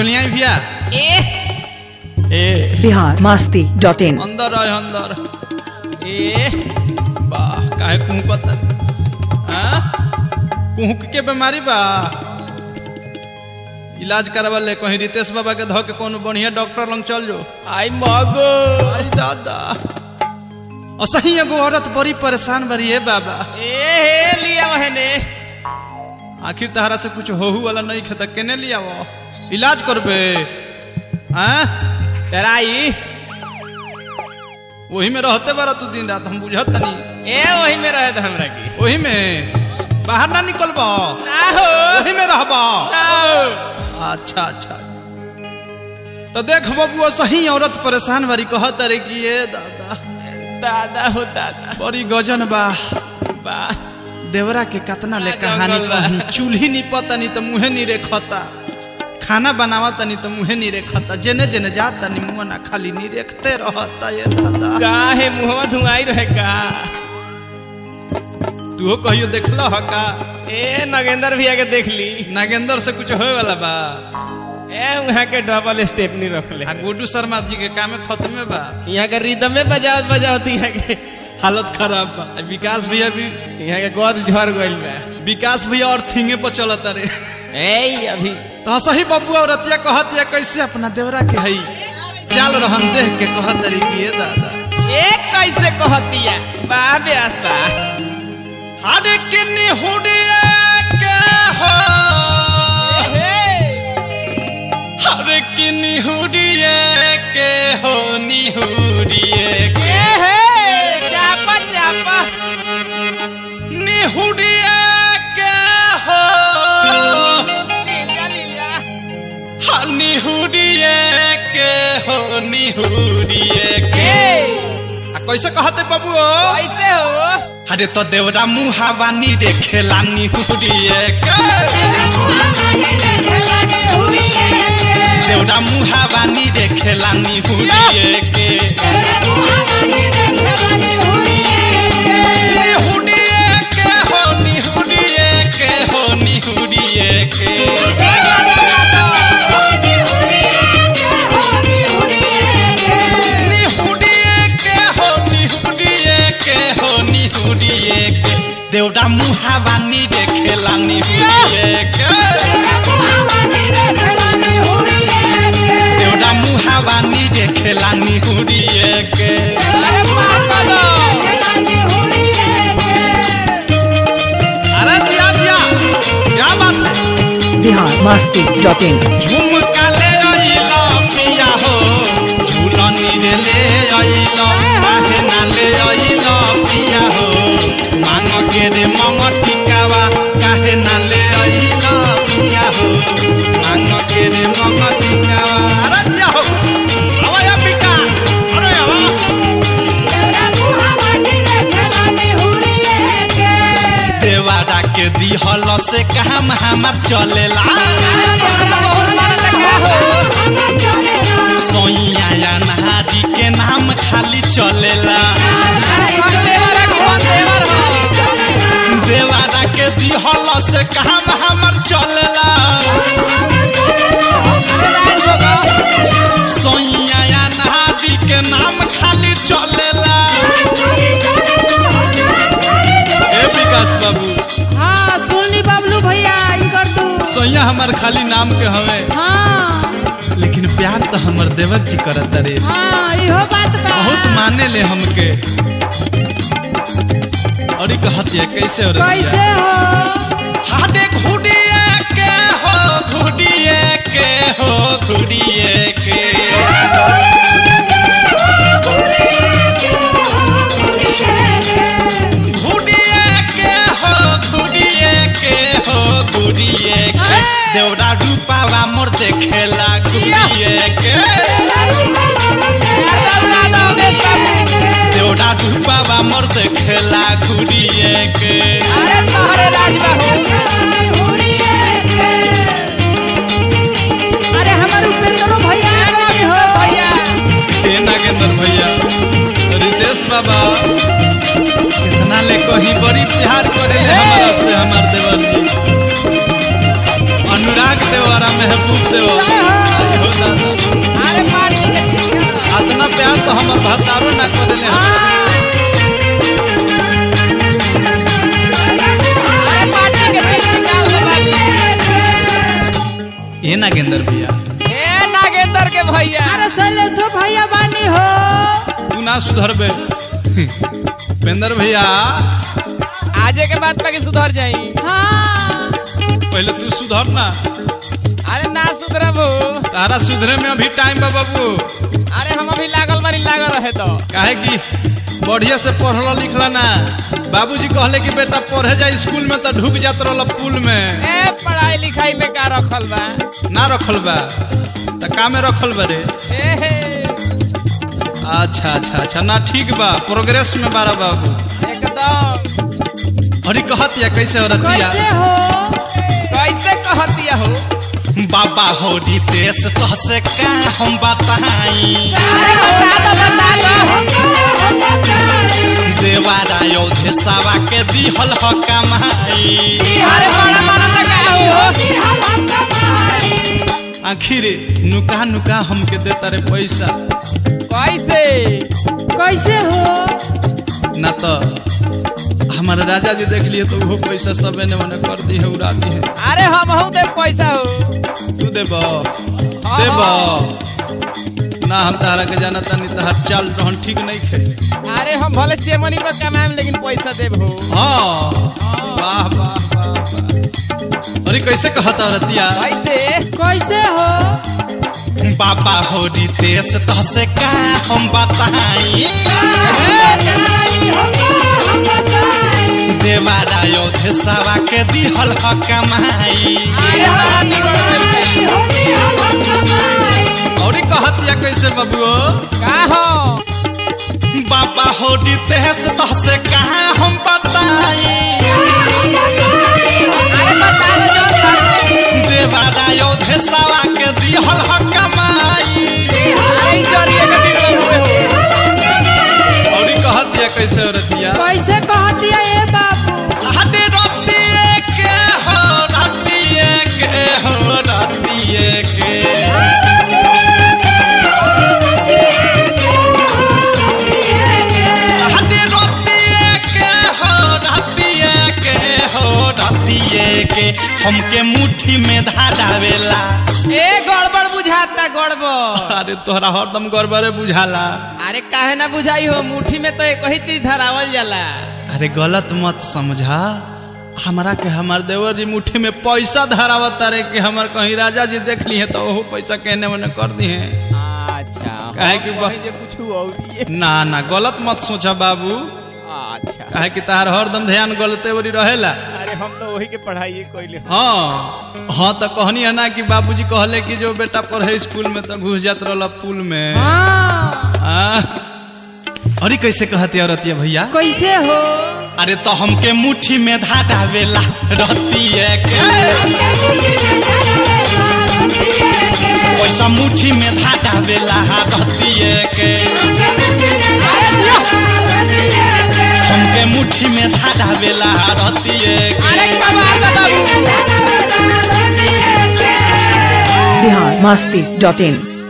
चलिए भैया ए ए बिहार मस्ती dot in अंदर आए अंदर ए वाह काहे कुहकत हाँ कुहक के बीमारी बा इलाज करवा ले कहीं रितेश बाबा के धो के कोनो बढ़िया डॉक्टर लंग चल जो आई मगो आई दादा असही एगो औरत बड़ी परेशान बड़ी है बाबा ए हे लिया वहने आखिर तहरा से कुछ होहू वाला नहीं खेता केने लिया वो इलाज करबे हाँ तराई वही में रहते बारा तू दिन रात हम बुझत तनी ए वही में रहे था हमरा की वही में बाहर ना निकलबा ना हो वही में रहबा ना हो अच्छा अच्छा तो देख बबुआ सही औरत परेशान बारी कहत रे कि ये दादा दादा हो दादा बड़ी गजन बा बा देवरा के कतना ले हाँ, कहानी जंगल बा। कही चूल्ही नहीं पता नहीं तो मुहे नहीं रेखता खाना बनावा तनी तो मुहे नहीं रेखता जेने जेने जाता नहीं मुंह ना खाली नहीं रेखते रहता ये दादा का है मुहवा धुआई रहे का तू कहियो देखला ह का ए नगेंद्र भैया के देख ली नागेंद्र से कुछ होए वाला बा ए वहाँ के डबल स्टेप नहीं रख ले आ गुड्डू शर्मा जी के कामे खत्मे बा यहाँ के रिदम में बजावत बजावत यहाँ के हालत खराब बा आ विकास भैया भी यहाँ के गोद झड़ गइल बा विकास भैया और थिंगे पर चलत रे ए अभी तो सही बबुआ और रतिया कहत या कैसे अपना देवरा के हई चाल रहन देख के कहत रे कि ये दादा ए कैसे कहतिया बा ब्यास बा अरे किन्नी हुडिया के हो अरे किन्नी हुडिया के हो निहुडिए के चापा चापा निहुडिया के हो लीला लीला हाँ, निहुडिए के हो निहुडिए के आ कैसे कहते बाबू कैसे हो अरे तो देवरा मुहावानी रे खेला निहुडिए के देवरा मुहावानी रे खेला निहुडिए के निहुडिए के हो निहुडिए के हो निहुडिए के निहुडिए के हो निहुडिए के हो निहुडिए के देवरा मुहावानी रे खेला निहुडिए के देवरा मुहावानी रे खेला निहुडिए के अरे दिया दिया क्या बात है बिहार मस्ती डॉट इन झुमका ले अइला पिया हो झूलनी रे ले अइला काहे ना ले अइला पिया हो मांग के रे मंग टिकावा काहे ना ले अइला पिया हो मांग के रे मंग टिकावा अरे दिया हो आवा या विकास अरे आवा देवारा के दिहल से काम हमार चलेला सोइया या नहारी के नाम खाली चलेला देवारा के दिहल से काम हमार चलेला सोइया या नहारी के नाम खाली चलेला ए विकास बाबू हाँ सुनली बबलू भैया ई कर दू सोइया हमार खाली नाम के हवे हाँ लेकिन प्यार तो हमर देवर जी करत रे हाँ इहो बात बा बहुत माने ले हमके और ई कहत है कैसे और कैसे हो हाडे घुड़िए के हो घुड़िए के हो घुड़िए के घुड़िए के हो घुड़िए के हो घुड़िए के देवरा रूपावा मोर देखेला घुड़िए के देवरा रूपावा मोर देखेला घुड़िए के अरे तोहरे राज बा हो अरे हमार उपेंद्रो भैया आ गए हो भैया हे नागेंद्र भैया रितेश बाबा कितना ले कहीं बड़ी प्यार करे ले हमारा से हमार देवर जी अनुराग देवर महबूब देवर जय हो। हो दादा अरे पार्टी के चिंता इतना प्यार तो हमर भतारो ना करेले अरे पार्टी के चिंता हो बाबू ए नागेंद्र भैया ए नागेंद्र के भैया अरे शैलेशो भैया बानी हो तू ना सुधरबे पेंदर भैया आजे के बाद बाकी सुधर जाई हाँ पहले तू सुधर ना अरे ना सुधरबू तारा सुधरे में अभी टाइम बा बाबू अरे हम अभी लागल बानी लागल रहे तो काहे कि बढ़िया से पढ़ल लिखल ना बाबूजी कहले कि बेटा पढ़े जा स्कूल में तो ढुक जात रहल पुल में ए पढ़ाई लिखाई में का रखल बा ना रखल बा त का में रखल बा रे ए हे अच्छा अच्छा अच्छा ना ठीक बा प्रोग्रेस में बारा बाबू एकदम अरे कहत या कैसे औरतिया कैसे हो कैसे कहतिया हो बाबा हो रितेश तो से का हम बताई अरे बता दो बता दो देवारा योधे सावा के दिहल ह कमाई अरे बड़ा बड़ा लगा हो आखिर नुका नुका हमके देता रे पैसा कैसे कैसे हो ना तो हमारे राजा जी देख लिए तो वो पैसा सबे ने मने कर दी है उड़ा दी है अरे हम हूँ दे पैसा हो तू देब देब ना हम तारा के जाना तानी तहार चाल रहन ठीक नहीं खे अरे हम भले चेमनी पर कमाएम लेकिन पैसा देब हो हाँ वाह वाह वाह वाह अरे कैसे कहता रतिया कैसे कैसे हो बाबा हो रितेश तो से का हम बताई देवारा योधे सावा के दिहल ह कमाई अरे हमारा निकल और कहत या कैसे बबुओ का हो बाबा हो रितेश तो से कहा हम बताई अरे बता दो जो बात। देवारा योधे सावा के दिहल ह कमाई अरे ई जरिए के निकल हुए हो और कहत या कैसे रतिया कैसे कहतिया ए बाबू हटे रतिए के हो रतिए के हो रतिए के हटे रतिए के हो रतिए के हो रतिए के हमके मुट्ठी में धारावेला ए गड़बड़ बुझाता गड़बड़ अरे तोहरा हरदम गड़बड़े बुझाला अरे काहे ना बुझाई हो मुट्ठी में तो एक ही चीज धरावल जाला अरे गलत मत समझा हमारा के हमार देवर जी मुट्ठी में पैसा धरावत रे कि हमार कहीं राजा जी देख लिए तो वो पैसा कहने मने कर दी है अच्छा काहे कि ब- कहीं जे कुछ और ये ना ना गलत मत सोचा बाबू अच्छा काहे कि तार हरदम ध्यान गलते वरी रहेला अरे हम तो वही के पढ़ाई कोइले हाँ हाँ तो कहनी है ना कि बाबूजी कहले कि जो बेटा पढ़े स्कूल में तो घुस जात रहला पुल में हाँ आ? अरे कैसे कहती औरतिया भैया कैसे हो अरे तो हमके मुट्ठी में धाटावेला रहती है के पैसा मुट्ठी में धाटावेला रहती है के हमके मुट्ठी में धाटावेला रहती है अरे के कमाल बा बाबू बिहार मस्ती डॉट इन